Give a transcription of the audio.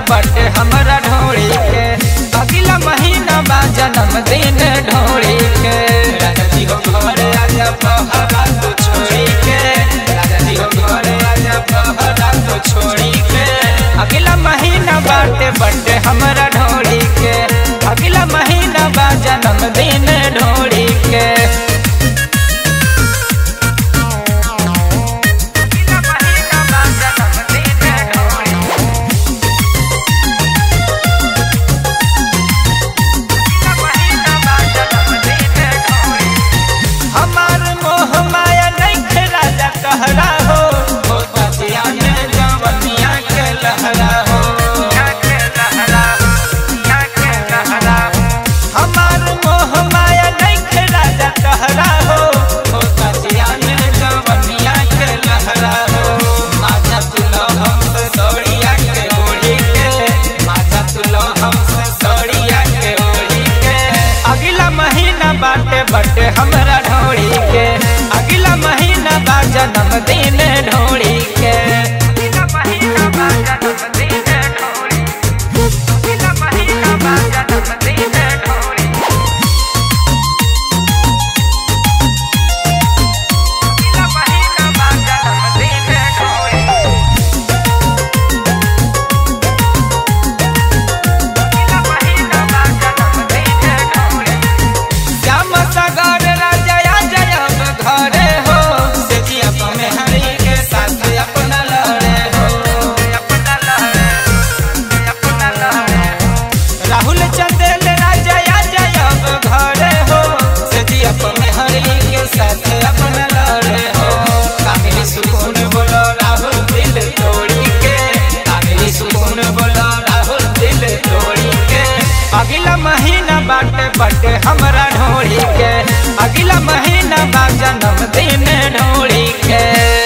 बटे हमरा ढोड़ी के अगला महीना बा जन्मदिन ढोड़ी के राजा जी हो घरे आजा पहरा तू छोड़ी के राजा जी हो घरे आजा पहरा तू छोड़ी के अगला महीना बाटे बटे हमरा ढोड़ी के अगला महीना बा जन्मदिन ढोड़ी के अगला महीना बा जन्मदिन ढोड़ी हमार मोह माया नहीं राजा कहरा हो हो पतिया में जवनिया के लहरा हो हमार मोह माया नहीं राजा कहरा हो हो पतिया में जवनिया के लहरा हो माथा तुलो हमसे सौड़िया के ओढ़ी के माथा तुलो हमसे सौड़िया के ओढ़ी के अगला महीना बाटे बटे हमरा ढोड़ी के अगला महीना बा जन्मदिन ढोड़ी के अगला महीना बा जन्मदिन ढोड़ी अगला महीना बा जन्मदिन ढोड़ी अगला महीना बा जन्मदिन ढोड़ी अगला महीना बा जन्मदिन ढोड़ी श्याम सागर राजा जय घरे हो से जिया में हरि के साथ अपना लड़े हो अपना लड़े अपना लड़े राहुल चंदेल राजा जय घरे हो से जिया में हरि के साथ अपना लड़े हो कामिली सुकून बोलो राहुल दिल तोड़ी के कामिली सुकून बोलो राहुल दिल तोड़ी के अगला महीना बाटे बटे हमरा ढोड़ी के अगला महीना बा जन्मदिन ढोड़ी के